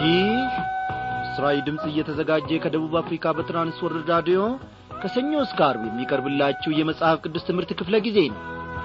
ይህ ምስራዊ ድምፅ እየተዘጋጀ ከደቡብ አፍሪካ በትራንስወርልድ ራዲዮ ከሰኞ እስከ አርብ የሚቀርብላችሁ የመጽሐፍ ቅዱስ ትምህርት ክፍለ ጊዜ ነው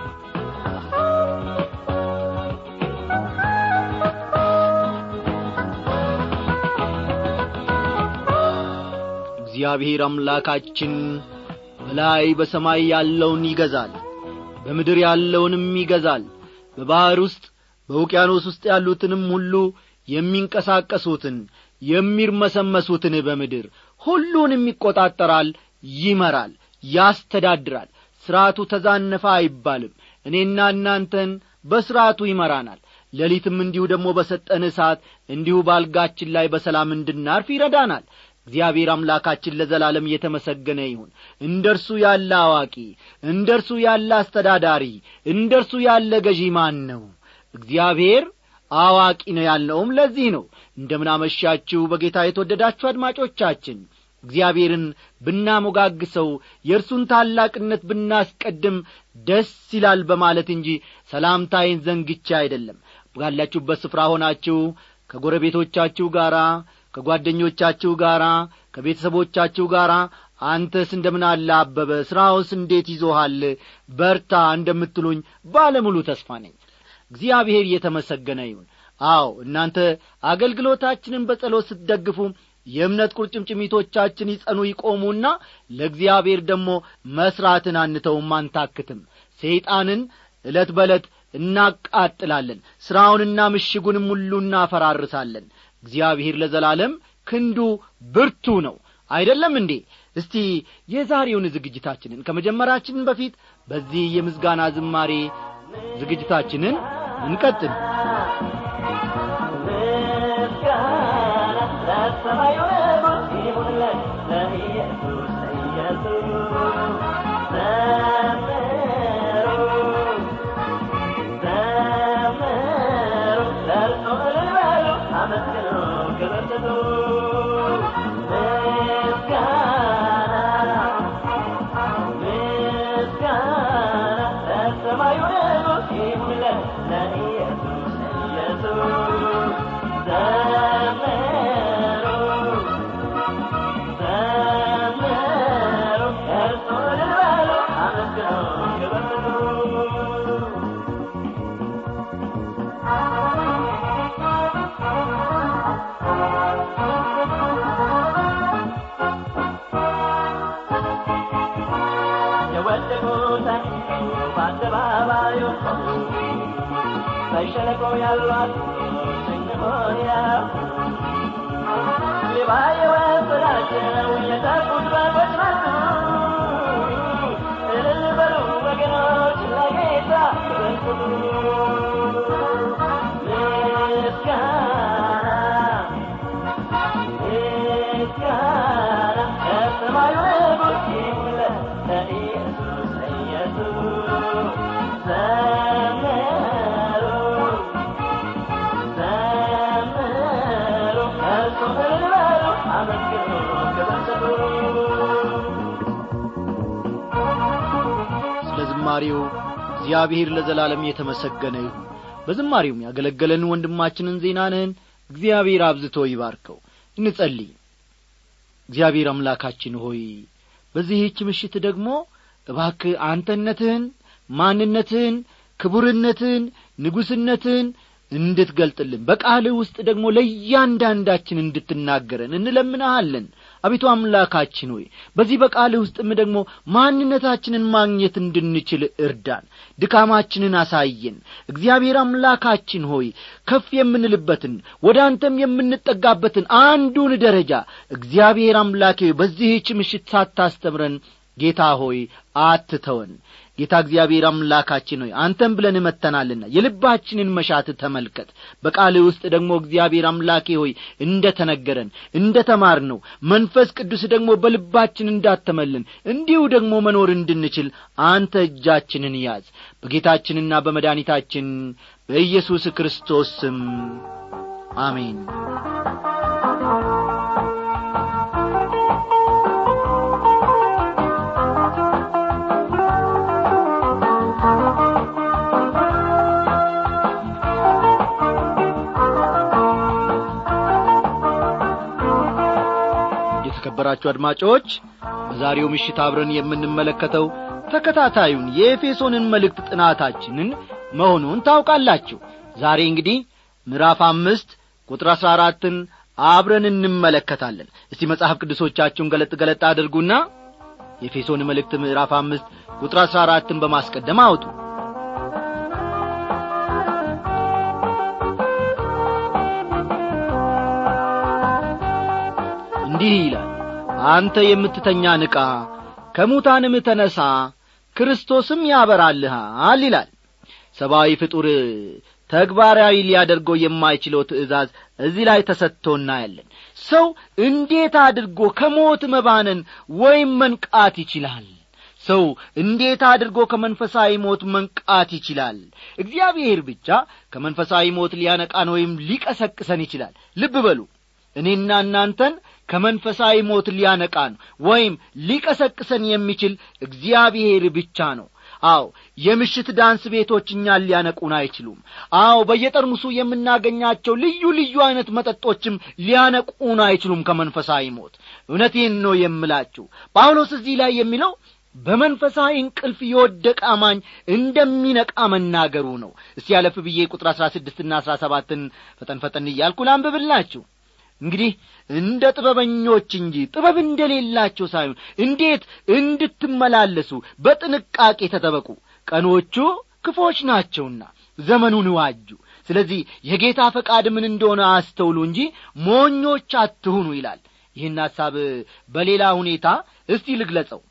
እግዚአብሔር አምላካችን በላይ በሰማይ ያለውን ይገዛል በምድር ያለውንም ይገዛል በባሕር ውስጥ በውቅያኖስ ውስጥ ያሉትንም ሁሉ የሚንቀሳቀሱትን የሚርመሰመሱትን በምድር ሁሉንም ይቈጣጠራል ይመራል ያስተዳድራል ሥርዓቱ ተዛነፈ አይባልም እኔና እናንተን በሥርዓቱ ይመራናል ሌሊትም እንዲሁ ደግሞ በሰጠን ሰዓት እንዲሁ ባልጋችን ላይ በሰላም እንድናርፍ ይረዳናል እግዚአብሔር አምላካችን ለዘላለም እየተመሰገነ ይሁን እንደ እርሱ ያለ አዋቂ እንደ እርሱ ያለ አስተዳዳሪ እንደ እርሱ ያለ ገዢ ማን ነው እግዚአብሔር አዋቂ ነው ያልነውም ለዚህ ነው እንደምናመሻችሁ በጌታ የተወደዳችሁ አድማጮቻችን እግዚአብሔርን ብናሞጋግሰው የእርሱን ታላቅነት ብናስቀድም ደስ ይላል በማለት እንጂ ሰላምታይን ዘንግቼ አይደለም ባላችሁበት ስፍራ ሆናችሁ ከጎረቤቶቻችሁ ጋር ከጓደኞቻችሁ ጋር ከቤተሰቦቻችሁ ጋር አንተስ እንደምን አለ አበበ ሥራውስ እንዴት ይዞሃል በርታ እንደምትሉኝ ባለሙሉ ተስፋ ነኝ እግዚአብሔር እየተመሰገነ ይሁን አዎ እናንተ አገልግሎታችንን በጸሎት ስትደግፉ የእምነት ቁርጭምጭሚቶቻችን ይጸኑ ይቆሙና ለእግዚአብሔር ደግሞ መሥራትን አንተውም አንታክትም ሰይጣንን ዕለት በዕለት እናቃጥላለን ሥራውንና ምሽጉንም ሁሉ እናፈራርሳለን እግዚአብሔር ለዘላለም ክንዱ ብርቱ ነው አይደለም እንዴ እስቲ የዛሬውን ዝግጅታችንን ከመጀመራችን በፊት በዚህ የምስጋና ዝማሬ ዝግጅታችንን እንቀጥል ለሰማዩ ንጉሥ ይሁንለት ለኢየሱስ ኢየሱስ ዘምሩ ዘምሩ ለእርሱ እልል በሉ አመስግኑ ክብር ስጡ ምስጋና ምስጋና ለሰማዩ ንጉሥ ይሁንለት ለኢየሱስ ኢየሱስ ዘምሩ ዘምሩ እርሱ እልል በሉ አመስግኑ ክብር ስጡ የወደቁት አይንሱ በአደባባዩ በሸለቆ ያሏት ስንሆንያ ሌባ የወሰዳቸው የጠፉት በጎች ናቱ እልል በሉ ወገኖች ለጌታ ክብር ስጡ ምስጋና ምስጋና ለሰማዩ ንጉሥ ይሁንለት ለኢየሱስ ኢየሱስ ዘምሩ ዘምሩ እርሱ እልል በሉ አመስግኑ ክብር ስጡ ስለ ዝማሬው እግዚአብሔር ለዘላለም የተመሰገነ ይሁን በዝማሬውም ያገለገለን ወንድማችንን ዜናንህን እግዚአብሔር አብዝቶ ይባርከው እንጸልይ እግዚአብሔር አምላካችን ሆይ በዚህች ምሽት ደግሞ እባክህ አንተነትህን ማንነትህን ክቡርነትህን ንጉሥነትህን እንድትገልጥልን በቃልህ ውስጥ ደግሞ ለእያንዳንዳችን እንድትናገረን እንለምንሃለን አቤቱ አምላካችን ሆይ በዚህ በቃልህ ውስጥም ደግሞ ማንነታችንን ማግኘት እንድንችል እርዳን ድካማችንን አሳየን እግዚአብሔር አምላካችን ሆይ ከፍ የምንልበትን ወደ አንተም የምንጠጋበትን አንዱን ደረጃ እግዚአብሔር አምላኬ ሆይ በዚህች ምሽት ሳታስተምረን ጌታ ሆይ አትተወን ጌታ እግዚአብሔር አምላካችን ሆይ አንተም ብለን መተናልና የልባችንን መሻት ተመልከት በቃልህ ውስጥ ደግሞ እግዚአብሔር አምላኬ ሆይ እንደ ተነገረን እንደ ተማር ነው መንፈስ ቅዱስ ደግሞ በልባችን እንዳተመልን እንዲሁ ደግሞ መኖር እንድንችል አንተ እጃችንን ያዝ በጌታችንና በመድኃኒታችን በኢየሱስ ክርስቶስ ስም አሜን የተከበራችሁ አድማጮች በዛሬው ምሽት አብረን የምንመለከተው ተከታታዩን የኤፌሶንን መልእክት ጥናታችንን መሆኑን ታውቃላችሁ ዛሬ እንግዲህ ምዕራፍ አምስት ቁጥር አሥራ አራትን አብረን እንመለከታለን እስቲ መጽሐፍ ቅዱሶቻችሁን ገለጥ ገለጥ አድርጉና የኤፌሶን መልእክት ምዕራፍ አምስት ቁጥር አሥራ አራትን በማስቀደም አውጡ እንዲህ ይላል አንተ የምትተኛ ንቃ ከሙታንም ተነሣ ክርስቶስም ያበራልሃል ይላል ሰብአዊ ፍጡር ተግባራዊ ሊያደርገው የማይችለው ትእዛዝ እዚህ ላይ ተሰጥቶ እናያለን ሰው እንዴት አድርጎ ከሞት መባነን ወይም መንቃት ይችላል ሰው እንዴት አድርጎ ከመንፈሳዊ ሞት መንቃት ይችላል እግዚአብሔር ብቻ ከመንፈሳዊ ሞት ሊያነቃን ወይም ሊቀሰቅሰን ይችላል ልብ በሉ እኔና እናንተን ከመንፈሳዊ ሞት ሊያነቃን ወይም ሊቀሰቅሰን የሚችል እግዚአብሔር ብቻ ነው አዎ የምሽት ዳንስ ቤቶች እኛን ሊያነቁን አይችሉም አዎ በየጠርሙሱ የምናገኛቸው ልዩ ልዩ አይነት መጠጦችም ሊያነቁን አይችሉም ከመንፈሳዊ ሞት እውነቴን ነው የምላችሁ ጳውሎስ እዚህ ላይ የሚለው በመንፈሳዊ እንቅልፍ የወደቀ አማኝ እንደሚነቃ መናገሩ ነው እስቲ ያለፍ ብዬ ቁጥር አሥራ ስድስትና አሥራ ሰባትን ፈጠን ፈጠን እያልኩ ላንብብላችሁ እንግዲህ እንደ ጥበበኞች እንጂ ጥበብ እንደሌላቸው ሳይሆን እንዴት እንድትመላለሱ በጥንቃቄ ተጠበቁ ቀኖቹ ክፎች ናቸውና ዘመኑን ዋጁ ስለዚህ የጌታ ፈቃድ ምን እንደሆነ አስተውሉ እንጂ ሞኞች አትሁኑ ይላል ይህን ሐሳብ በሌላ ሁኔታ እስቲ ልግለጸው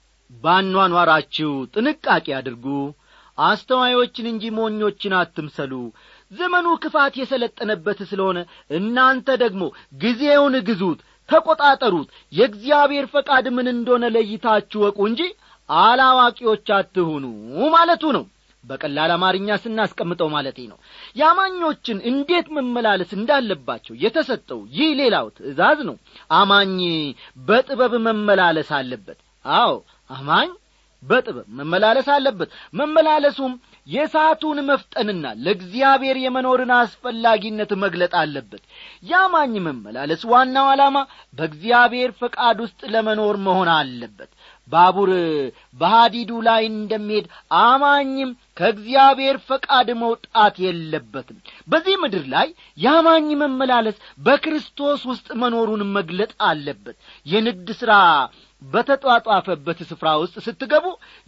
ባኗኗራችሁ ጥንቃቄ አድርጉ አስተዋዮችን እንጂ ሞኞችን አትምሰሉ ዘመኑ ክፋት የሰለጠነበት ስለሆነ እናንተ ደግሞ ጊዜውን ግዙት ተቈጣጠሩት የእግዚአብሔር ፈቃድ ምን እንደሆነ ለይታችሁ ወቁ እንጂ አላዋቂዎች አትሁኑ ማለቱ ነው በቀላል አማርኛ ስናስቀምጠው ማለቴ ነው የአማኞችን እንዴት መመላለስ እንዳለባቸው የተሰጠው ይህ ሌላው ትእዛዝ ነው አማኝ በጥበብ መመላለስ አለበት አዎ አማኝ በጥበብ መመላለስ አለበት መመላለሱም የሰዓቱን መፍጠንና ለእግዚአብሔር የመኖርን አስፈላጊነት መግለጥ አለበት ያማኝ መመላለስ ዋናው ዓላማ በእግዚአብሔር ፈቃድ ውስጥ ለመኖር መሆን አለበት ባቡር በሃዲዱ ላይ እንደሚሄድ አማኝም ከእግዚአብሔር ፈቃድ መውጣት የለበትም በዚህ ምድር ላይ የአማኝ መመላለስ በክርስቶስ ውስጥ መኖሩን መግለጥ አለበት የንግድ ሥራ በተጧጧፈበት ስፍራ ውስጥ ስትገቡ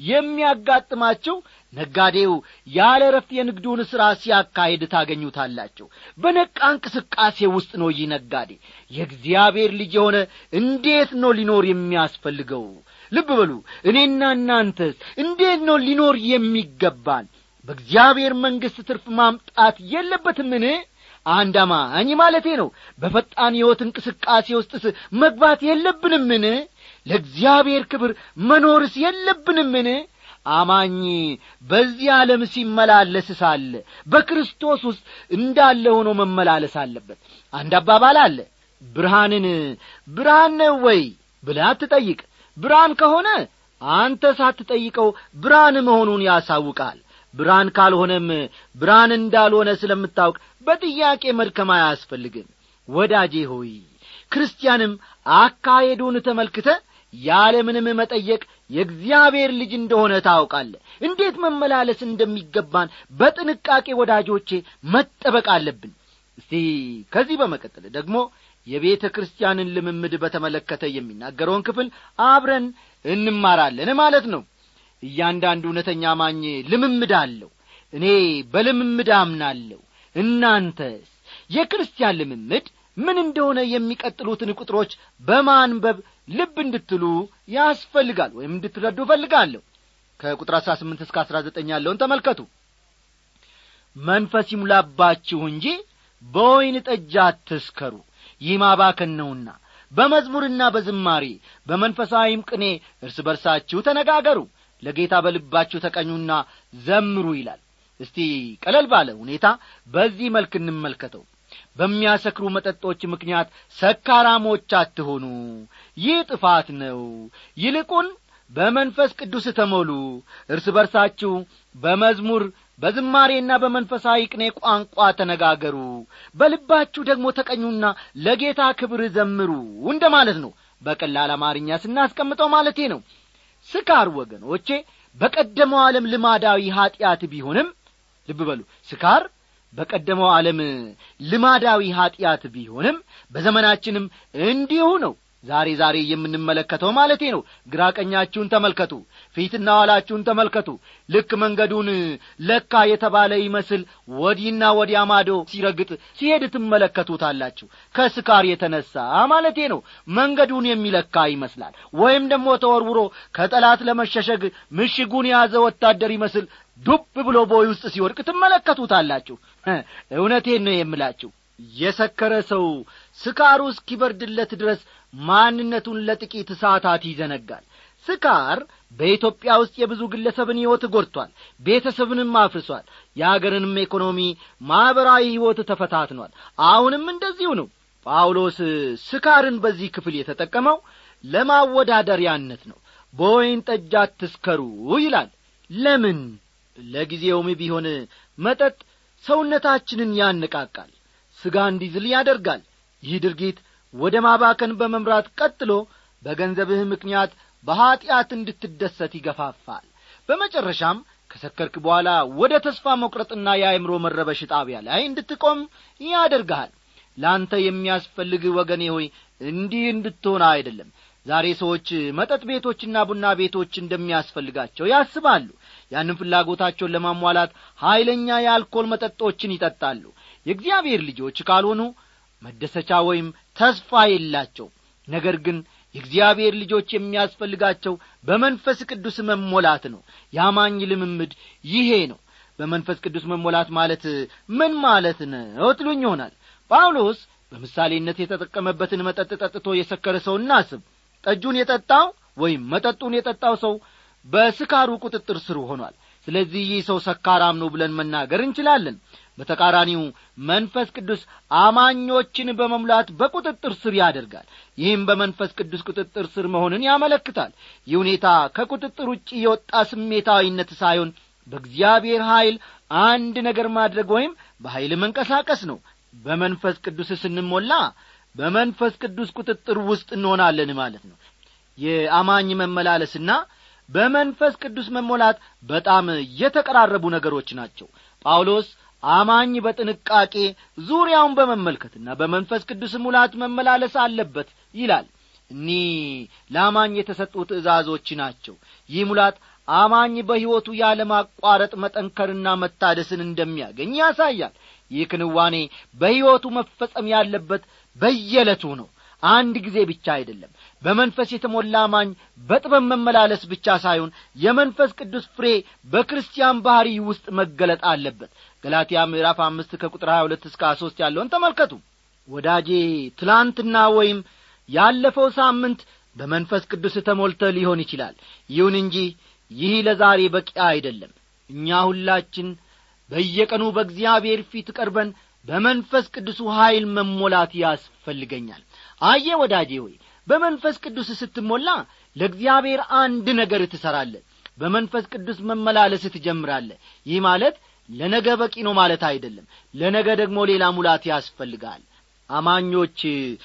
የሚያጋጥማቸው ነጋዴው ያለ ረፍት የንግዱን ሥራ ሲያካሄድ ታገኙታላቸው በነቃ እንቅስቃሴ ውስጥ ነው ይህ ነጋዴ የእግዚአብሔር ልጅ የሆነ እንዴት ነው ሊኖር የሚያስፈልገው ልብ በሉ እኔና እናንተስ እንዴት ነው ሊኖር የሚገባን በእግዚአብሔር መንግሥት ትርፍ ማምጣት የለበትምን አንድ አማኝ ማለቴ ነው በፈጣን ሕይወት እንቅስቃሴ ውስጥስ መግባት የለብንምን ለእግዚአብሔር ክብር መኖርስ የለብንምን አማኝ በዚህ ዓለም ሲመላለስ ሳለ በክርስቶስ ውስጥ እንዳለ ሆኖ መመላለስ አለበት አንድ አባባል አለ ብርሃንን ብርሃን ነው ወይ ብለህ አትጠይቅ ብርሃን ከሆነ አንተ ሳትጠይቀው ብርሃን መሆኑን ያሳውቃል ብርሃን ካልሆነም ብርሃን እንዳልሆነ ስለምታውቅ በጥያቄ መድከም አያስፈልግም ወዳጄ ሆይ ክርስቲያንም አካሄዱን ተመልክተ ያለምንም መጠየቅ የእግዚአብሔር ልጅ እንደሆነ ታውቃለ እንዴት መመላለስ እንደሚገባን በጥንቃቄ ወዳጆቼ መጠበቅ አለብን እስቲ ከዚህ በመቀጠል ደግሞ የቤተ ክርስቲያንን ልምምድ በተመለከተ የሚናገረውን ክፍል አብረን እንማራለን ማለት ነው እያንዳንዱ እውነተኛ ማኝ ልምምድ አለው እኔ በልምምድ አምናለሁ እናንተስ የክርስቲያን ልምምድ ምን እንደሆነ የሚቀጥሉትን ቁጥሮች በማንበብ ልብ እንድትሉ ያስፈልጋል ወይም እንድትረዱ እፈልጋለሁ ከቁጥር አሥራ ስምንት እስከ አሥራ ዘጠኝ ያለውን ተመልከቱ መንፈስ ይሙላባችሁ እንጂ በወይን ጠጅ አትስከሩ ይህ ማባከን ነውና በመዝሙርና በዝማሬ በመንፈሳዊም ቅኔ እርስ በርሳችሁ ተነጋገሩ ለጌታ በልባችሁ ተቀኙና ዘምሩ ይላል እስቲ ቀለል ባለ ሁኔታ በዚህ መልክ እንመልከተው በሚያሰክሩ መጠጦች ምክንያት ሰካራሞች አትሆኑ ይህ ጥፋት ነው ይልቁን በመንፈስ ቅዱስ ተሞሉ እርስ በርሳችሁ በመዝሙር በዝማሬና በመንፈሳዊ ቅኔ ቋንቋ ተነጋገሩ በልባችሁ ደግሞ ተቀኙና ለጌታ ክብር ዘምሩ እንደ ማለት ነው በቀላል አማርኛ ስናስቀምጠው ማለቴ ነው ስካር ወገኖቼ በቀደመው ዓለም ልማዳዊ ኀጢአት ቢሆንም ልብ በሉ ስካር በቀደመው ዓለም ልማዳዊ ኀጢአት ቢሆንም በዘመናችንም እንዲሁ ነው ዛሬ ዛሬ የምንመለከተው ማለቴ ነው ግራ ቀኛችሁን ተመልከቱ ፊትና ኋላችሁን ተመልከቱ ልክ መንገዱን ለካ የተባለ ይመስል ወዲህና ወዲያ ማዶ ሲረግጥ ሲሄድ ትመለከቱታላችሁ ከስካር የተነሳ ማለቴ ነው መንገዱን የሚለካ ይመስላል ወይም ደግሞ ተወርውሮ ከጠላት ለመሸሸግ ምሽጉን የያዘ ወታደር ይመስል ዱብ ብሎ ቦይ ውስጥ ሲወድቅ ትመለከቱታላችሁ እውነቴን ነው የምላችሁ የሰከረ ሰው ስካሩ እስኪበርድለት ድረስ ማንነቱን ለጥቂት ሰዓታት ይዘነጋል ስካር በኢትዮጵያ ውስጥ የብዙ ግለሰብን ሕይወት ጐድቷል ቤተሰብንም አፍርሷል የአገርንም ኢኮኖሚ ማኅበራዊ ሕይወት ተፈታትኗል አሁንም እንደዚሁ ነው ጳውሎስ ስካርን በዚህ ክፍል የተጠቀመው ለማወዳደሪያነት ነው በወይን ጠጅ አትስከሩ ይላል ለምን ለጊዜውም ቢሆን መጠጥ ሰውነታችንን ያነቃቃል ሥጋ እንዲዝል ያደርጋል ይህ ድርጊት ወደ ማባከን በመምራት ቀጥሎ በገንዘብህ ምክንያት በኀጢአት እንድትደሰት ይገፋፋል በመጨረሻም ከሰከርክ በኋላ ወደ ተስፋ መቁረጥና የአእምሮ መረበሽ ጣቢያ ላይ እንድትቆም ያደርግሃል ለአንተ የሚያስፈልግ ወገኔ ሆይ እንዲህ እንድትሆን አይደለም ዛሬ ሰዎች መጠጥ ቤቶችና ቡና ቤቶች እንደሚያስፈልጋቸው ያስባሉ ያንን ፍላጎታቸውን ለማሟላት ኀይለኛ የአልኮል መጠጦችን ይጠጣሉ የእግዚአብሔር ልጆች ካልሆኑ መደሰቻ ወይም ተስፋ የላቸው ነገር ግን የእግዚአብሔር ልጆች የሚያስፈልጋቸው በመንፈስ ቅዱስ መሞላት ነው ያማኝ ልምምድ ይሄ ነው በመንፈስ ቅዱስ መሞላት ማለት ምን ማለት ነው ትሉኝ ይሆናል ጳውሎስ በምሳሌነት የተጠቀመበትን መጠጥ ጠጥቶ የሰከረ ሰው እናስብ ጠጁን የጠጣው ወይም መጠጡን የጠጣው ሰው በስካሩ ቁጥጥር ስር ሆኗል ስለዚህ ይህ ሰው ሰካራም ነው ብለን መናገር እንችላለን በተቃራኒው መንፈስ ቅዱስ አማኞችን በመሙላት በቁጥጥር ስር ያደርጋል ይህም በመንፈስ ቅዱስ ቁጥጥር ስር መሆንን ያመለክታል ይህ ሁኔታ ከቁጥጥር ውጭ የወጣ ስሜታዊነት ሳይሆን በእግዚአብሔር ኀይል አንድ ነገር ማድረግ ወይም በኀይል መንቀሳቀስ ነው በመንፈስ ቅዱስ ስንሞላ በመንፈስ ቅዱስ ቁጥጥር ውስጥ እንሆናለን ማለት ነው የአማኝ መመላለስና በመንፈስ ቅዱስ መሞላት በጣም የተቀራረቡ ነገሮች ናቸው ጳውሎስ አማኝ በጥንቃቄ ዙሪያውን በመመልከትና በመንፈስ ቅዱስ ሙላት መመላለስ አለበት ይላል እኒህ ለአማኝ የተሰጡ ትእዛዞች ናቸው ይህ ሙላት አማኝ በሕይወቱ ያለማቋረጥ መጠንከርና መታደስን እንደሚያገኝ ያሳያል ይህ ክንዋኔ በሕይወቱ መፈጸም ያለበት በየዕለቱ ነው አንድ ጊዜ ብቻ አይደለም በመንፈስ የተሞላ አማኝ በጥበብ መመላለስ ብቻ ሳይሆን የመንፈስ ቅዱስ ፍሬ በክርስቲያን ባሕሪ ውስጥ መገለጥ አለበት ገላትያ ምዕራፍ አምስት ከቁጥር ሀያ ሁለት እስከ ሦስት ያለውን ተመልከቱ ወዳጄ ትላንትና ወይም ያለፈው ሳምንት በመንፈስ ቅዱስ ተሞልተ ሊሆን ይችላል ይሁን እንጂ ይህ ለዛሬ በቂ አይደለም እኛ ሁላችን በየቀኑ በእግዚአብሔር ፊት ቀርበን በመንፈስ ቅዱሱ ኀይል መሞላት ያስፈልገኛል አየ ወዳጄ ሆይ በመንፈስ ቅዱስ ስትሞላ ለእግዚአብሔር አንድ ነገር ትሠራለ በመንፈስ ቅዱስ መመላለስ ትጀምራለ ይህ ማለት ለነገ በቂ ነው ማለት አይደለም ለነገ ደግሞ ሌላ ሙላት ያስፈልጋል አማኞች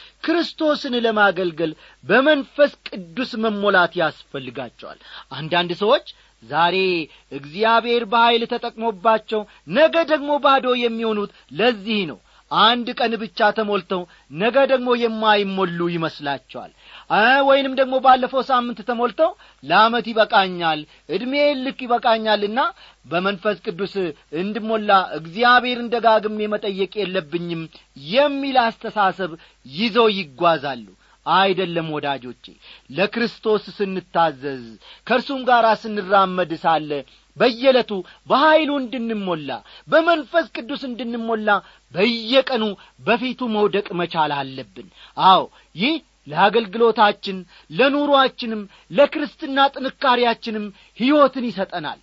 ክርስቶስን ለማገልገል በመንፈስ ቅዱስ መሞላት ያስፈልጋቸዋል አንዳንድ ሰዎች ዛሬ እግዚአብሔር በኀይል ተጠቅሞባቸው ነገ ደግሞ ባዶ የሚሆኑት ለዚህ ነው አንድ ቀን ብቻ ተሞልተው ነገ ደግሞ የማይሞሉ ይመስላቸዋል ወይንም ደግሞ ባለፈው ሳምንት ተሞልተው ለአመት ይበቃኛል ዕድሜ ልክ ይበቃኛልና በመንፈስ ቅዱስ እንድሞላ እግዚአብሔርን ደጋግሜ መጠየቅ የለብኝም የሚል አስተሳሰብ ይዘው ይጓዛሉ አይደለም ወዳጆቼ ለክርስቶስ ስንታዘዝ ከእርሱም ጋር ስንራመድ ሳለ በየዕለቱ በኀይሉ እንድንሞላ በመንፈስ ቅዱስ እንድንሞላ በየቀኑ በፊቱ መውደቅ መቻል አለብን አዎ ይህ ለአገልግሎታችን ለኑሮአችንም ለክርስትና ጥንካሬያችንም ሕይወትን ይሰጠናል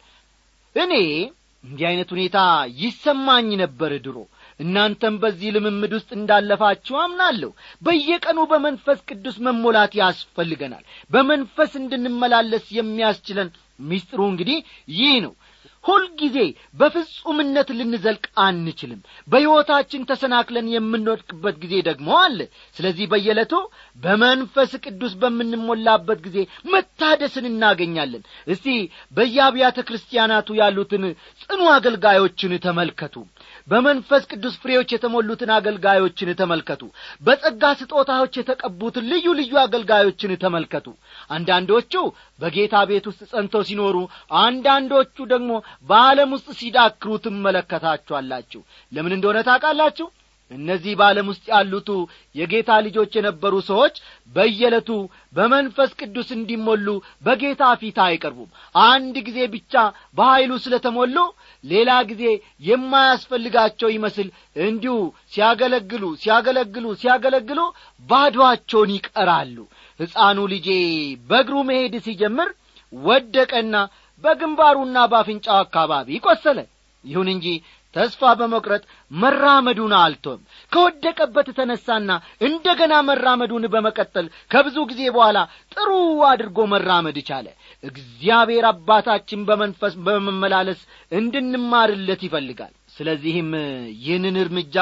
እኔ እንዲህ ዐይነት ሁኔታ ይሰማኝ ነበር ድሮ እናንተም በዚህ ልምምድ ውስጥ እንዳለፋችሁ አምናለሁ በየቀኑ በመንፈስ ቅዱስ መሞላት ያስፈልገናል በመንፈስ እንድንመላለስ የሚያስችለን ሚስጥሩ እንግዲህ ይህ ነው ሁልጊዜ በፍጹምነት ልንዘልቅ አንችልም በሕይወታችን ተሰናክለን የምንወድቅበት ጊዜ ደግሞ አለ ስለዚህ በየዕለቱ በመንፈስ ቅዱስ በምንሞላበት ጊዜ መታደስን እናገኛለን እስቲ በየአብያተ ክርስቲያናቱ ያሉትን ጽኑ አገልጋዮችን ተመልከቱ በመንፈስ ቅዱስ ፍሬዎች የተሞሉትን አገልጋዮችን ተመልከቱ በጸጋ ስጦታዎች የተቀቡትን ልዩ ልዩ አገልጋዮችን ተመልከቱ አንዳንዶቹ በጌታ ቤት ውስጥ ጸንተው ሲኖሩ አንዳንዶቹ ደግሞ በዓለም ውስጥ ሲዳክሩ ትመለከታችኋላችሁ ለምን እንደሆነ ታውቃላችሁ እነዚህ በዓለም ውስጥ ያሉቱ የጌታ ልጆች የነበሩ ሰዎች በየዕለቱ በመንፈስ ቅዱስ እንዲሞሉ በጌታ ፊት አይቀርቡም አንድ ጊዜ ብቻ በኀይሉ ስለ ተሞሉ ሌላ ጊዜ የማያስፈልጋቸው ይመስል እንዲሁ ሲያገለግሉ ሲያገለግሉ ሲያገለግሉ ባዶአቸውን ይቀራሉ ሕፃኑ ልጄ በእግሩ መሄድ ሲጀምር ወደቀና በግንባሩና በአፍንጫው አካባቢ ቆሰለ ይሁን እንጂ ተስፋ በመቁረጥ መራመዱን አልቶም ከወደቀበት ተነሳና እንደ ገና መራመዱን በመቀጠል ከብዙ ጊዜ በኋላ ጥሩ አድርጎ መራመድ ቻለ እግዚአብሔር አባታችን በመንፈስ በመመላለስ እንድንማርለት ይፈልጋል ስለዚህም ይህንን እርምጃ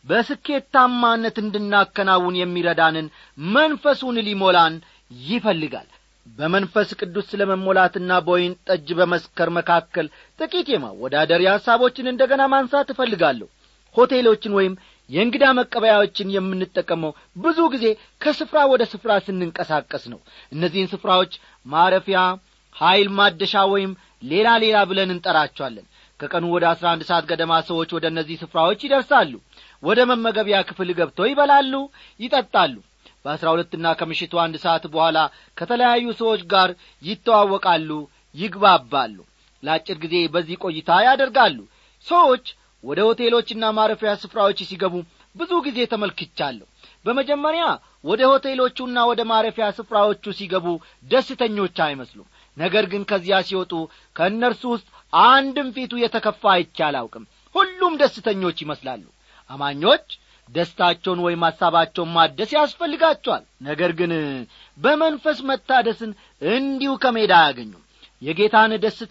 በስኬታማነት እንድናከናውን የሚረዳንን መንፈሱን ሊሞላን ይፈልጋል በመንፈስ ቅዱስ ስለ መሞላትና በወይን ጠጅ በመስከር መካከል ጥቂት የማወዳደሪያ ሐሳቦችን እንደ ገና ማንሳት እፈልጋለሁ ሆቴሎችን ወይም የእንግዳ መቀበያዎችን የምንጠቀመው ብዙ ጊዜ ከስፍራ ወደ ስፍራ ስንንቀሳቀስ ነው እነዚህን ስፍራዎች ማረፊያ ኀይል ማደሻ ወይም ሌላ ሌላ ብለን እንጠራቸዋለን ከቀኑ ወደ አስራ አንድ ሰዓት ገደማ ሰዎች ወደ እነዚህ ስፍራዎች ይደርሳሉ ወደ መመገቢያ ክፍል ገብተው ይበላሉ ይጠጣሉ በአስራ ሁለትና ከምሽቱ አንድ ሰዓት በኋላ ከተለያዩ ሰዎች ጋር ይተዋወቃሉ ይግባባሉ ለአጭር ጊዜ በዚህ ቆይታ ያደርጋሉ ሰዎች ወደ ሆቴሎችና ማረፊያ ስፍራዎች ሲገቡ ብዙ ጊዜ ተመልክቻለሁ በመጀመሪያ ወደ ሆቴሎቹና ወደ ማረፊያ ስፍራዎቹ ሲገቡ ደስተኞች አይመስሉም ነገር ግን ከዚያ ሲወጡ ከእነርሱ ውስጥ አንድም ፊቱ የተከፋ አይቼ አላውቅም ሁሉም ደስተኞች ይመስላሉ አማኞች ደስታቸውን ወይም ሐሳባቸውን ማደስ ያስፈልጋቸዋል ነገር ግን በመንፈስ መታደስን እንዲሁ ከሜዳ አያገኙም የጌታን ደስታ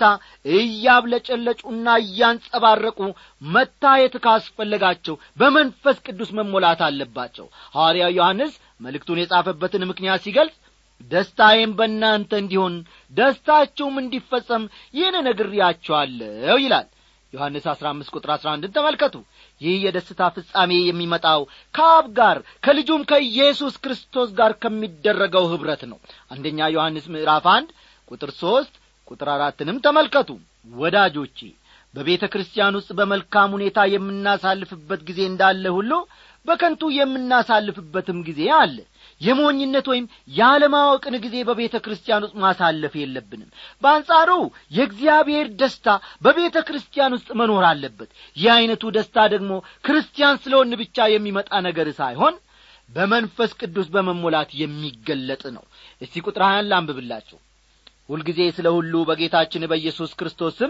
እያብለጨለጩና እያንጸባረቁ መታየት ካስፈለጋቸው በመንፈስ ቅዱስ መሞላት አለባቸው ሐዋርያው ዮሐንስ መልእክቱን የጻፈበትን ምክንያት ሲገልጽ ደስታዬም በእናንተ እንዲሆን ደስታችሁም እንዲፈጸም ይህን ነግሬያችኋለሁ ይላል ዮሐንስ አሥራ አምስት ቁጥር አሥራ አንድን ተመልከቱ ይህ የደስታ ፍጻሜ የሚመጣው ከአብ ጋር ከልጁም ከኢየሱስ ክርስቶስ ጋር ከሚደረገው ኅብረት ነው አንደኛ ዮሐንስ ምዕራፍ አንድ ቁጥር ሦስት ቁጥር አራትንም ተመልከቱ ወዳጆቼ በቤተ ክርስቲያን ውስጥ በመልካም ሁኔታ የምናሳልፍበት ጊዜ እንዳለ ሁሉ በከንቱ የምናሳልፍበትም ጊዜ አለ የሞኝነት ወይም ያለማወቅን ጊዜ በቤተ ክርስቲያን ውስጥ ማሳለፍ የለብንም በአንጻሩ የእግዚአብሔር ደስታ በቤተ ክርስቲያን ውስጥ መኖር አለበት ይህ ዐይነቱ ደስታ ደግሞ ክርስቲያን ስለሆን ብቻ የሚመጣ ነገር ሳይሆን በመንፈስ ቅዱስ በመሞላት የሚገለጥ ነው እስቲ ቁጥር ሀያን ላንብብላችሁ ሁልጊዜ ስለ ሁሉ በጌታችን በኢየሱስ ክርስቶስ ስም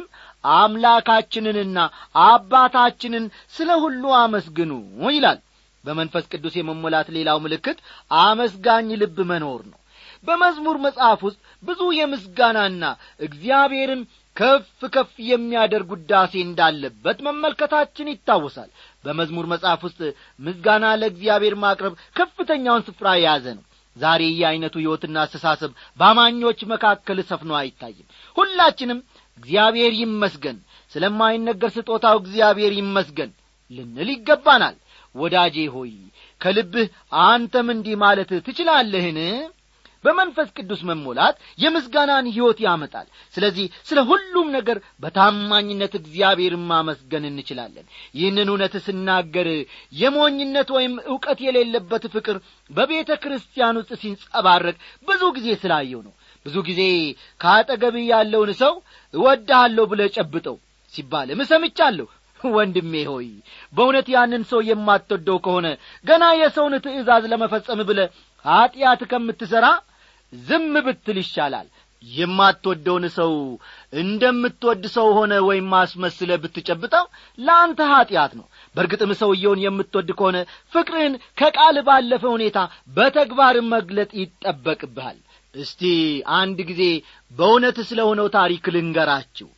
አምላካችንንና አባታችንን ስለ ሁሉ አመስግኑ ይላል በመንፈስ ቅዱስ የመሞላት ሌላው ምልክት አመስጋኝ ልብ መኖር ነው በመዝሙር መጽሐፍ ውስጥ ብዙ የምስጋናና እግዚአብሔርን ከፍ ከፍ የሚያደርግ ውዳሴ እንዳለበት መመልከታችን ይታወሳል በመዝሙር መጽሐፍ ውስጥ ምስጋና ለእግዚአብሔር ማቅረብ ከፍተኛውን ስፍራ የያዘ ነው ዛሬ ይህ ዐይነቱ ሕይወትና አስተሳሰብ በአማኞች መካከል ሰፍኖ አይታይም ሁላችንም እግዚአብሔር ይመስገን ስለማይነገር ስጦታው እግዚአብሔር ይመስገን ልንል ይገባናል ወዳጄ ሆይ ከልብህ አንተም እንዲህ ማለት ትችላለህን በመንፈስ ቅዱስ መሞላት የምስጋናን ሕይወት ያመጣል ስለዚህ ስለ ሁሉም ነገር በታማኝነት እግዚአብሔርን ማመስገን እንችላለን ይህንን እውነት ስናገር የሞኝነት ወይም ዕውቀት የሌለበት ፍቅር በቤተ ክርስቲያን ውስጥ ሲንጸባረቅ ብዙ ጊዜ ስላየው ነው ብዙ ጊዜ ከአጠገብህ ያለውን ሰው እወድሃለሁ ብለህ ጨብጠው ሲባልም እሰምቻለሁ ወንድሜ ሆይ በእውነት ያንን ሰው የማትወደው ከሆነ ገና የሰውን ትእዛዝ ለመፈጸም ብለ ኀጢአት ከምትሠራ ዝም ብትል ይሻላል የማትወደውን ሰው እንደምትወድ ሰው ሆነ ወይም አስመስለ ብትጨብጠው ለአንተ ኀጢአት ነው በእርግጥም ሰውየውን የምትወድ ከሆነ ፍቅርህን ከቃል ባለፈ ሁኔታ በተግባር መግለጥ ይጠበቅብሃል እስቲ አንድ ጊዜ በእውነት ስለ ሆነው ታሪክ ልንገራችሁ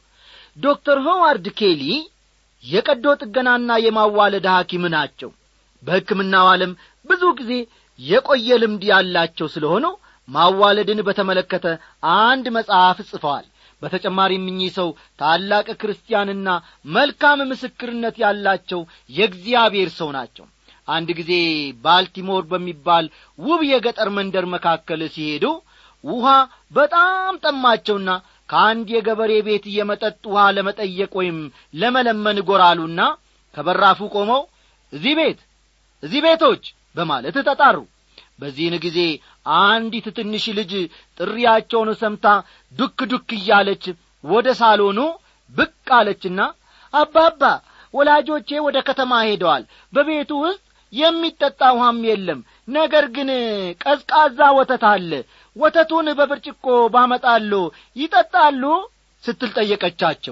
ዶክተር ሆዋርድ ኬሊ የቀዶ ጥገናና የማዋለድ ሐኪም ናቸው በሕክምናው ዓለም ብዙ ጊዜ የቆየ ልምድ ያላቸው ስለሆኑ ማዋለድን በተመለከተ አንድ መጽሐፍ ጽፈዋል በተጨማሪም እኚህ ሰው ታላቅ ክርስቲያንና መልካም ምስክርነት ያላቸው የእግዚአብሔር ሰው ናቸው አንድ ጊዜ ባልቲሞር በሚባል ውብ የገጠር መንደር መካከል ሲሄዱ ውሃ በጣም ጠማቸውና ከአንድ የገበሬ ቤት የመጠጥ ውሃ ለመጠየቅ ወይም ለመለመን ጎራሉና ከበራፉ ቆመው እዚህ ቤት እዚህ ቤቶች በማለት ተጣሩ በዚህን ጊዜ አንዲት ትንሽ ልጅ ጥሪያቸውን ሰምታ ዱክ ዱክ እያለች ወደ ሳሎኑ ብቅ አለችና አባባ ወላጆቼ ወደ ከተማ ሄደዋል በቤቱ ውስጥ የሚጠጣ ውሃም የለም ነገር ግን ቀዝቃዛ ወተት አለ ወተቱን በብርጭቆ ባመጣሉ ይጠጣሉ ስትል ጠየቀቻቸው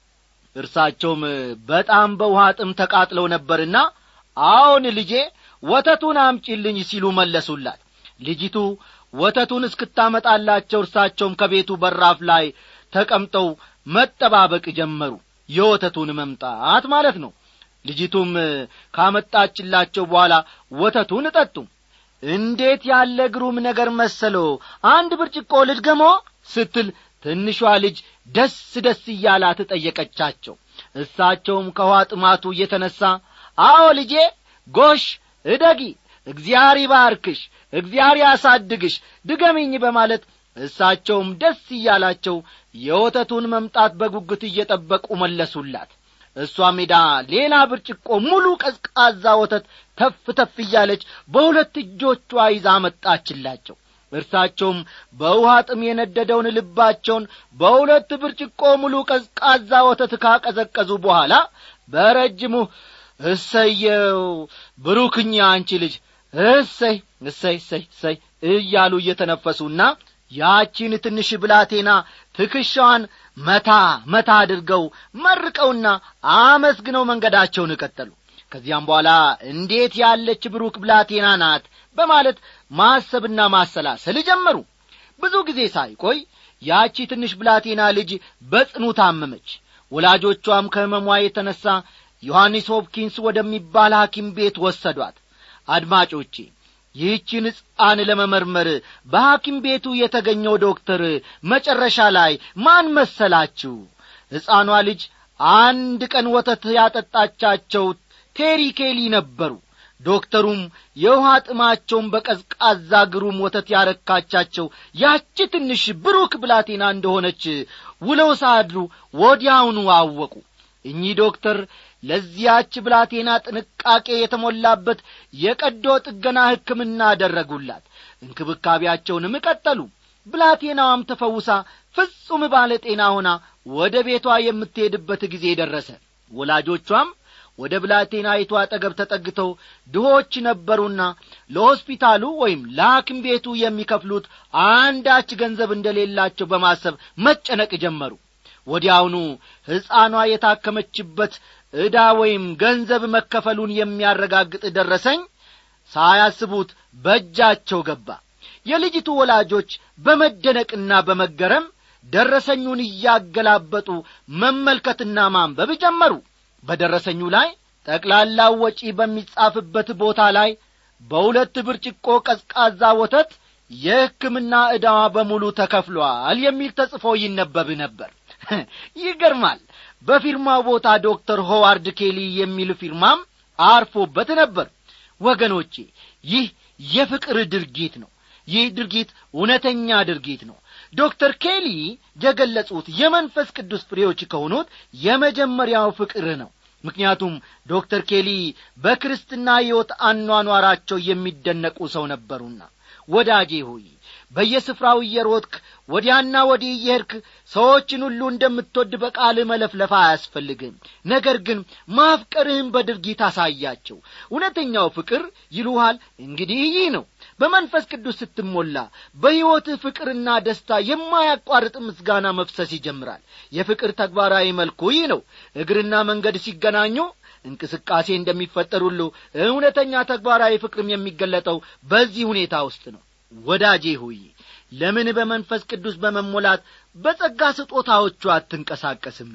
እርሳቸውም በጣም በውሃ ጥም ተቃጥለው ነበርና አዎን ልጄ ወተቱን አምጪልኝ ሲሉ መለሱላት ልጅቱ ወተቱን እስክታመጣላቸው እርሳቸውም ከቤቱ በራፍ ላይ ተቀምጠው መጠባበቅ ጀመሩ የወተቱን መምጣት ማለት ነው ልጅቱም ካመጣችላቸው በኋላ ወተቱን ጠጡ እንዴት ያለ ግሩም ነገር መሰሎ አንድ ብርጭቆ ልድገሞ ስትል ትንሿ ልጅ ደስ ደስ እያላት ጠየቀቻቸው እሳቸውም ከውሃ ጥማቱ እየተነሣ አዎ ልጄ ጎሽ እደጊ እግዚአር ይባርክሽ እግዚአር ያሳድግሽ ድገሚኝ በማለት እሳቸውም ደስ እያላቸው የወተቱን መምጣት በጉጉት እየጠበቁ መለሱላት እሷ ሜዳ ሌላ ብርጭቆ ሙሉ ቀዝቃዛ ወተት ተፍ ተፍ እያለች በሁለት እጆቿ ይዛ መጣችላቸው እርሳቸውም በውሃ ጥም የነደደውን ልባቸውን በሁለት ብርጭቆ ሙሉ ቀዝቃዛ ወተት ካቀዘቀዙ በኋላ በረጅሙ እሰየው ብሩክኛ አንቺ ልጅ እሰይ እሰይ እሰይ እሰይ እያሉ እየተነፈሱና ያቺን ትንሽ ብላቴና ትከሻዋን መታ መታ አድርገው መርቀውና አመስግነው መንገዳቸውን ቀጠሉ ከዚያም በኋላ እንዴት ያለች ብሩክ ብላቴና ናት በማለት ማሰብና ማሰላሰል ጀመሩ ብዙ ጊዜ ሳይቆይ ያቺ ትንሽ ብላቴና ልጅ በጽኑ ታመመች ወላጆቿም ከሕመሟ የተነሣ ዮሐንስ ሆፕኪንስ ወደሚባል ሐኪም ቤት ወሰዷት አድማጮቼ ይህችን ሕፃን ለመመርመር በሐኪም ቤቱ የተገኘው ዶክተር መጨረሻ ላይ ማን መሰላችሁ ሕፃኗ ልጅ አንድ ቀን ወተት ያጠጣቻቸው ቴሪ ኬሊ ነበሩ ዶክተሩም የውሃ ጥማቸውን በቀዝቃዛ ግሩም ወተት ያረካቻቸው ያቺ ትንሽ ብሩክ ብላቴና እንደሆነች ውለው ሳድሩ ወዲያውኑ አወቁ እኚህ ዶክተር ለዚያች ብላቴና ጥንቃቄ የተሞላበት የቀዶ ጥገና ሕክምና አደረጉላት እንክብካቤያቸውንም ቀጠሉ ብላቴናዋም ተፈውሳ ፍጹም ባለ ጤና ሆና ወደ ቤቷ የምትሄድበት ጊዜ ደረሰ ወላጆቿም ወደ ብላቴናይቱ አጠገብ ተጠግተው ድሆች ነበሩና ለሆስፒታሉ ወይም ለሐኪም ቤቱ የሚከፍሉት አንዳች ገንዘብ እንደሌላቸው በማሰብ መጨነቅ ጀመሩ ወዲያውኑ ሕፃኗ የታከመችበት ዕዳ ወይም ገንዘብ መከፈሉን የሚያረጋግጥ ደረሰኝ ሳያስቡት በእጃቸው ገባ የልጅቱ ወላጆች በመደነቅና በመገረም ደረሰኙን እያገላበጡ መመልከትና ማንበብ ጀመሩ በደረሰኙ ላይ ጠቅላላው ወጪ በሚጻፍበት ቦታ ላይ በሁለት ብርጭቆ ቀዝቃዛ ወተት የሕክምና ዕዳዋ በሙሉ ተከፍሏል የሚል ተጽፎ ይነበብ ነበር ይገርማል በፊርማው ቦታ ዶክተር ሆዋርድ ኬሊ የሚል ፊርማም አርፎበት ነበር ወገኖቼ ይህ የፍቅር ድርጊት ነው ይህ ድርጊት እውነተኛ ድርጊት ነው ዶክተር ኬሊ የገለጹት የመንፈስ ቅዱስ ፍሬዎች ከሆኑት የመጀመሪያው ፍቅር ነው ምክንያቱም ዶክተር ኬሊ በክርስትና ሕይወት አኗኗራቸው የሚደነቁ ሰው ነበሩና ወዳጄ ሆይ በየስፍራው እየሮጥክ ወዲያና ወዲህ እየሄድክ ሰዎችን ሁሉ እንደምትወድ በቃል መለፍለፍ አያስፈልግም ነገር ግን ማፍቀርህን በድርጊት አሳያቸው እውነተኛው ፍቅር ይሉሃል እንግዲህ ይህ ነው በመንፈስ ቅዱስ ስትሞላ በሕይወትህ ፍቅርና ደስታ የማያቋርጥ ምስጋና መፍሰስ ይጀምራል የፍቅር ተግባራዊ መልኩ ይህ ነው እግርና መንገድ ሲገናኙ እንቅስቃሴ እንደሚፈጠር ሁሉ እውነተኛ ተግባራዊ ፍቅርም የሚገለጠው በዚህ ሁኔታ ውስጥ ነው ወዳጄ ሆይ ለምን በመንፈስ ቅዱስ በመሞላት በጸጋ ስጦታዎቹ አትንቀሳቀስም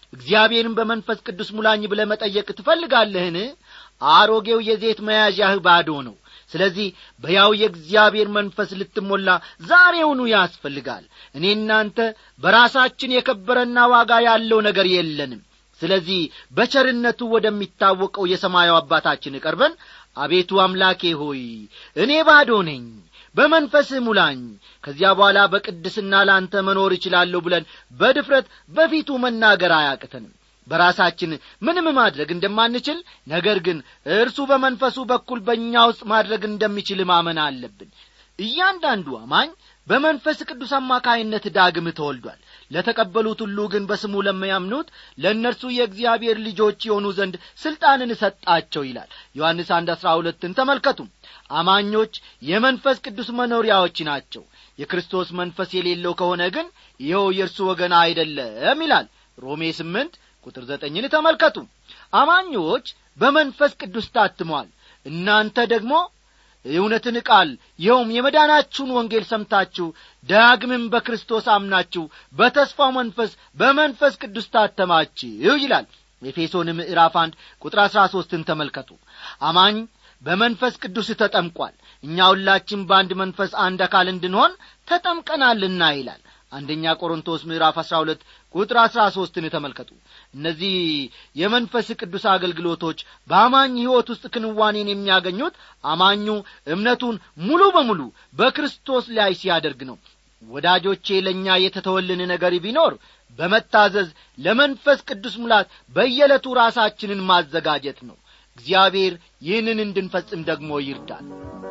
እግዚአብሔርን በመንፈስ ቅዱስ ሙላኝ ብለ መጠየቅ ትፈልጋለህን አሮጌው የዘይት መያዣህ ባዶ ነው ስለዚህ በያው የእግዚአብሔር መንፈስ ልትሞላ ዛሬውኑ ያስፈልጋል እኔ እናንተ በራሳችን የከበረና ዋጋ ያለው ነገር የለንም ስለዚህ በቸርነቱ ወደሚታወቀው የሰማዩ አባታችን ቀርበን አቤቱ አምላኬ ሆይ እኔ ባዶ ነኝ በመንፈስህ ሙላኝ ከዚያ በኋላ በቅድስና ላንተ መኖር እችላለሁ ብለን በድፍረት በፊቱ መናገር አያቅተንም በራሳችን ምንም ማድረግ እንደማንችል ነገር ግን እርሱ በመንፈሱ በኩል በእኛ ውስጥ ማድረግ እንደሚችል ማመን አለብን እያንዳንዱ አማኝ በመንፈስ ቅዱስ አማካይነት ዳግም ተወልዷል ለተቀበሉት ሁሉ ግን በስሙ ለሚያምኑት ለእነርሱ የእግዚአብሔር ልጆች የሆኑ ዘንድ ሥልጣንን ሰጣቸው ይላል ዮሐንስ አንድ አሥራ ሁለትን ተመልከቱ አማኞች የመንፈስ ቅዱስ መኖሪያዎች ናቸው የክርስቶስ መንፈስ የሌለው ከሆነ ግን ይኸው የእርሱ ወገን አይደለም ይላል ሮሜ ስምንት ቁጥር ዘጠኝን ተመልከቱ አማኞች በመንፈስ ቅዱስ ታትመዋል እናንተ ደግሞ የእውነትን ቃል ይኸውም የመዳናችሁን ወንጌል ሰምታችሁ ዳግምም በክርስቶስ አምናችሁ በተስፋው መንፈስ በመንፈስ ቅዱስ ታተማችሁ ይላል ኤፌሶን ምዕራፍ አንድ ቁጥር አሥራ ሦስትን ተመልከቱ አማኝ በመንፈስ ቅዱስ ተጠምቋል እኛ ሁላችን በአንድ መንፈስ አንድ አካል እንድንሆን ተጠምቀናልና ይላል አንደኛ ቆሮንቶስ ምዕራፍ አሥራ ሁለት ቁጥር አሥራ ሦስትን ተመልከቱ እነዚህ የመንፈስ ቅዱስ አገልግሎቶች በአማኝ ሕይወት ውስጥ ክንዋኔን የሚያገኙት አማኙ እምነቱን ሙሉ በሙሉ በክርስቶስ ላይ ሲያደርግ ነው ወዳጆቼ ለእኛ የተተወልን ነገር ቢኖር በመታዘዝ ለመንፈስ ቅዱስ ሙላት በየዕለቱ ራሳችንን ማዘጋጀት ነው እግዚአብሔር ይህንን እንድንፈጽም ደግሞ ይርዳል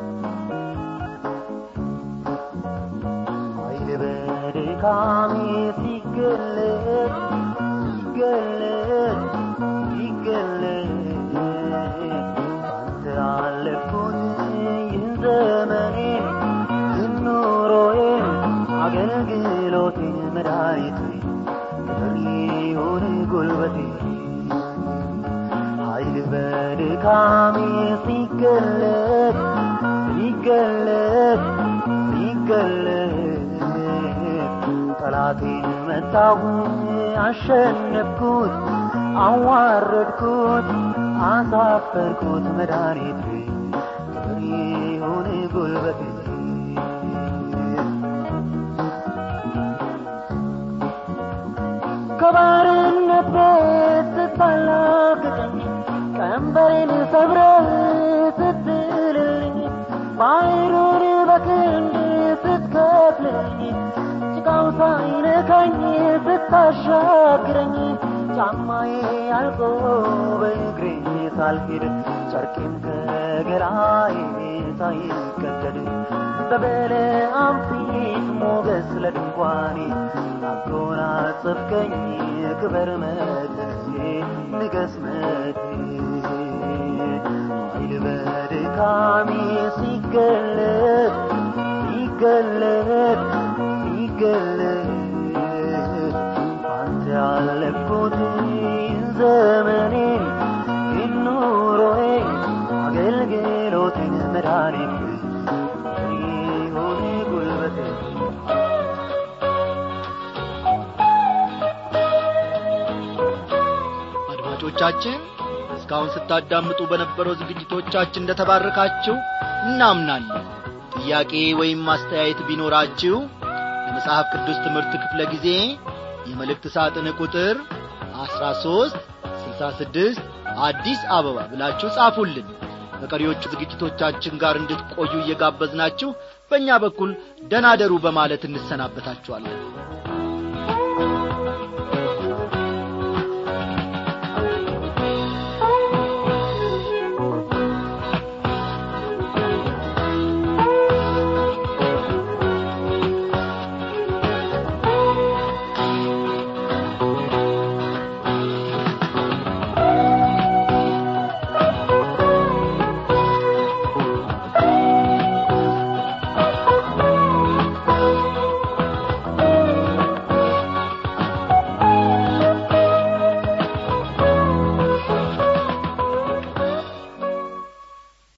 በድካሜ ሲገለጥ ሲገለጥ ሲገለጥ ባንተ አለፍኩት ይህን ዘመኔን ዝኑሮዬን አገልግሎቴን መድኃኒቴ ፈሪውን ጉልበቴ ኃይል በድካሜ ሲገለጥ ሲገለጥ ሲገለጥ ጠላቴን መታሁ አሸነፍኩት አዋረድኩት አሳፈርኩት መድኃኒቴ ክብር ይሁን ጉልበቴ ከባርነት ቤት ስታላቅቀኝ ቀንበሬን ሰብረህ ስትልልኝ ባሕሩን በክንድ ስትከፍልልኝ ጭቃው ሳይነካኝ ስታሻግረኝ ጫማዬ አልቆ በእግሬ ሳልሄድ ጨርቄም ከገላዬ ሳይቀደድ በበለዓም ፊት ሞገስ ለድንኳኔ አጎናጸፍከኝ ክበር መድረሴ ንገስ መድሬ ኃይል በድካሜ ሲገለጥ ሲገለጥ ሲገለጥ ባንተ ያለፍኩት ዘመኔን ይኑሮዬ አገልግሎቴን መድኃኒት ይሁን ጉልበቴ አድማጮቻችን እስካሁን ስታዳምጡ በነበረው ዝግጅቶቻችን እንደ ተባረካችሁ እናምናለን ጥያቄ ወይም ማስተያየት ቢኖራችሁ የመጽሐፍ ቅዱስ ትምህርት ክፍለ ጊዜ የመልእክት ሳጥን ቁጥር 13 66 አዲስ አበባ ብላችሁ ጻፉልን በቀሪዎቹ ዝግጅቶቻችን ጋር እንድትቆዩ እየጋበዝናችሁ በእኛ በኩል ደናደሩ በማለት እንሰናበታችኋለን